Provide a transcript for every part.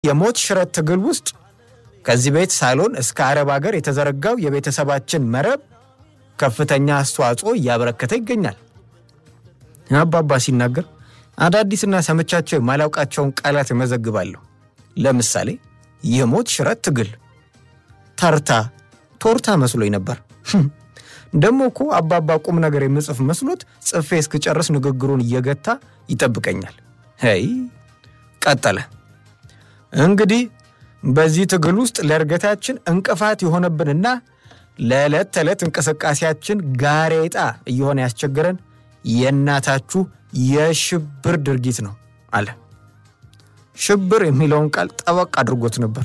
የሞት ሽረት ትግል ውስጥ ከዚህ ቤት ሳሎን እስከ አረብ ሀገር የተዘረጋው የቤተሰባችን መረብ ከፍተኛ አስተዋጽኦ እያበረከተ ይገኛል። አባባ ሲናገር አዳዲስና ሰምቻቸው የማላውቃቸውን ቃላት እመዘግባለሁ። ለምሳሌ የሞት ሽረት ትግል፣ ተርታ፣ ቶርታ መስሎኝ ነበር። ደግሞ እኮ አባባ ቁም ነገር የምጽፍ መስሎት ጽፌ እስክጨርስ ንግግሩን እየገታ ይጠብቀኛል። ይ ቀጠለ። እንግዲህ በዚህ ትግል ውስጥ ለእድገታችን እንቅፋት የሆነብንና ለዕለት ተዕለት እንቅስቃሴያችን ጋሬጣ እየሆነ ያስቸገረን የእናታችሁ የሽብር ድርጊት ነው አለ። ሽብር የሚለውን ቃል ጠበቅ አድርጎት ነበር።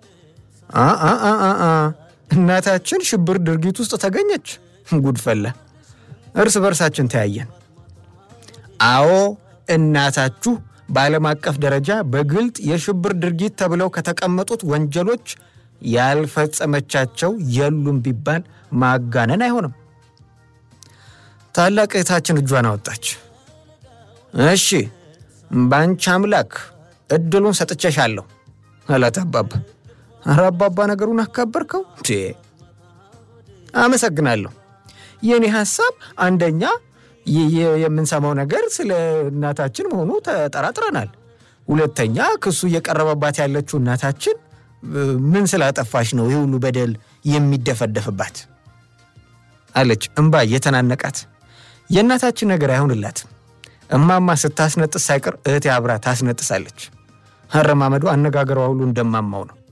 እናታችን ሽብር ድርጊት ውስጥ ተገኘች። ጉድፈላ። እርስ በርሳችን ተያየን። አዎ እናታችሁ በዓለም አቀፍ ደረጃ በግልጥ የሽብር ድርጊት ተብለው ከተቀመጡት ወንጀሎች ያልፈጸመቻቸው የሉም ቢባል ማጋነን አይሆንም። ታላቅ እህታችን እጇን አወጣች። እሺ ባንቺ አምላክ እድሉን ሰጥቼሻለሁ አላት አባባ። ኧረ አባባ ነገሩን አካበርከው። አመሰግናለሁ። የእኔ ሀሳብ አንደኛ የምንሰማው ነገር ስለ እናታችን መሆኑ ተጠራጥረናል። ሁለተኛ ክሱ እየቀረበባት ያለችው እናታችን ምን ስላጠፋች ነው ይህ ሁሉ በደል የሚደፈደፍባት? አለች እምባ እየተናነቃት። የእናታችን ነገር አይሆንላትም። እማማ ስታስነጥስ ሳይቀር እህቴ አብራ ታስነጥሳለች። አረማመዱ፣ አነጋገሯ ሁሉ እንደማማው ነው።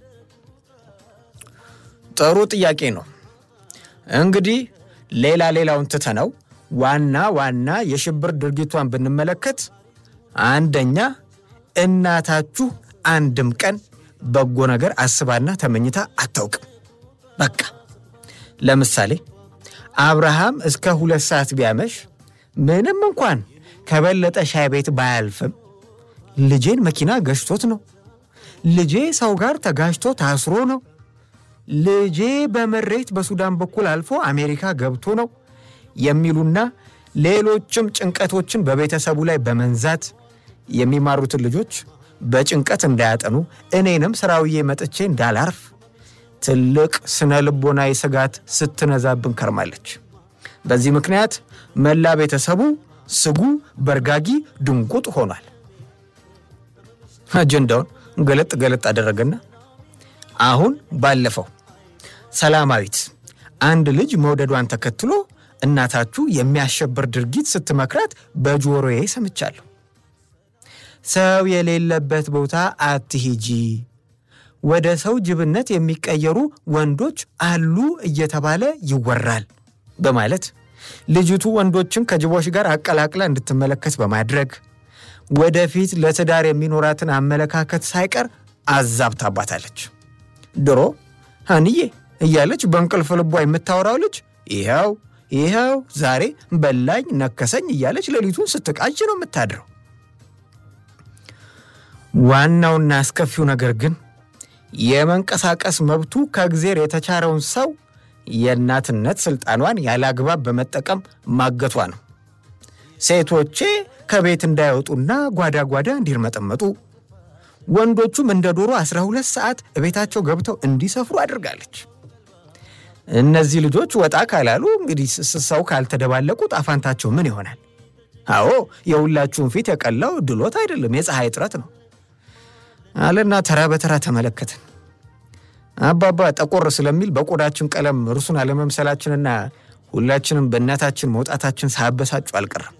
ጥሩ ጥያቄ ነው። እንግዲህ ሌላ ሌላውን ትተነው ዋና ዋና የሽብር ድርጊቷን ብንመለከት አንደኛ እናታችሁ አንድም ቀን በጎ ነገር አስባና ተመኝታ አታውቅም። በቃ ለምሳሌ አብርሃም እስከ ሁለት ሰዓት ቢያመሽ ምንም እንኳን ከበለጠ ሻይ ቤት ባያልፍም ልጄን መኪና ገጭቶት ነው፣ ልጄ ሰው ጋር ተጋጅቶ ታስሮ ነው፣ ልጄ በመሬት በሱዳን በኩል አልፎ አሜሪካ ገብቶ ነው የሚሉና ሌሎችም ጭንቀቶችን በቤተሰቡ ላይ በመንዛት የሚማሩትን ልጆች በጭንቀት እንዳያጠኑ እኔንም ስራውዬ መጥቼ እንዳላርፍ ትልቅ ስነ ልቦናዊ ስጋት ስትነዛብን ከርማለች። በዚህ ምክንያት መላ ቤተሰቡ ስጉ፣ በርጋጊ፣ ድንጉጥ ሆኗል። አጀንዳውን ገለጥ ገለጥ አደረገና አሁን ባለፈው ሰላማዊት አንድ ልጅ መውደዷን ተከትሎ እናታችሁ የሚያሸብር ድርጊት ስትመክራት በጆሮዬ ሰምቻለሁ። ሰው የሌለበት ቦታ አትሂጂ፣ ወደ ሰው ጅብነት የሚቀየሩ ወንዶች አሉ እየተባለ ይወራል በማለት ልጅቱ ወንዶችን ከጅቦች ጋር አቀላቅላ እንድትመለከት በማድረግ ወደፊት ለትዳር የሚኖራትን አመለካከት ሳይቀር አዛብታባታለች። ድሮ ሀንዬ እያለች በእንቅልፍ ልቧ የምታወራው ልጅ ይኸው ይኸው ዛሬ በላኝ ነከሰኝ እያለች ሌሊቱን ስትቃጅ ነው የምታድረው። ዋናውና አስከፊው ነገር ግን የመንቀሳቀስ መብቱ ከእግዜር የተቻረውን ሰው የእናትነት ስልጣኗን ያለ አግባብ በመጠቀም ማገቷ ነው። ሴቶቼ ከቤት እንዳይወጡና ጓዳ ጓዳ እንዲርመጠመጡ፣ ወንዶቹም እንደ ዶሮ 12 ሰዓት ቤታቸው ገብተው እንዲሰፍሩ አድርጋለች። እነዚህ ልጆች ወጣ ካላሉ እንግዲህ ሰው ካልተደባለቁ ጣፋንታቸው ምን ይሆናል? አዎ የሁላችሁም ፊት የቀላው ድሎት አይደለም፣ የፀሐይ እጥረት ነው አለና ተራ በተራ ተመለከትን። አባባ ጠቆር ስለሚል በቆዳችን ቀለም እርሱን አለመምሰላችንና ሁላችንም በእናታችን መውጣታችን ሳያበሳጩ አልቀረም።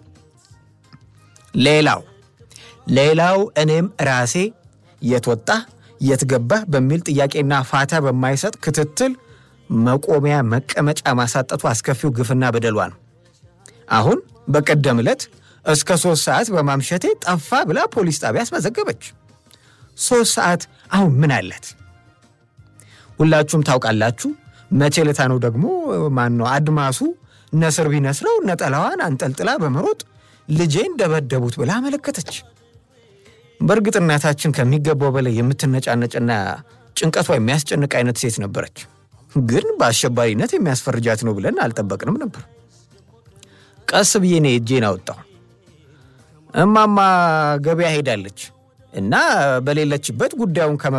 ሌላው ሌላው እኔም ራሴ የት ወጣህ የት ገባህ በሚል ጥያቄና ፋታ በማይሰጥ ክትትል መቆሚያ መቀመጫ ማሳጠቱ አስከፊው ግፍና በደሏ ነው። አሁን በቀደም ዕለት እስከ ሶስት ሰዓት በማምሸቴ ጠፋ ብላ ፖሊስ ጣቢያ አስመዘገበች። ሶስት ሰዓት አሁን ምን አላት? ሁላችሁም ታውቃላችሁ። መቼ ለታ ነው ደግሞ ማን ነው አድማሱ ነስር ቢነስረው ነጠላዋን አንጠልጥላ በመሮጥ ልጄን ደበደቡት ብላ አመለከተች። በእርግጥ እናታችን ከሚገባው በላይ የምትነጫነጭና ጭንቀቷ የሚያስጨንቅ አይነት ሴት ነበረች። ግን በአሸባሪነት የሚያስፈርጃት ነው ብለን አልጠበቅንም ነበር። ቀስ ብዬ እኔ እጄን አወጣሁ። እማማ ገበያ ሄዳለች እና በሌለችበት ጉዳዩን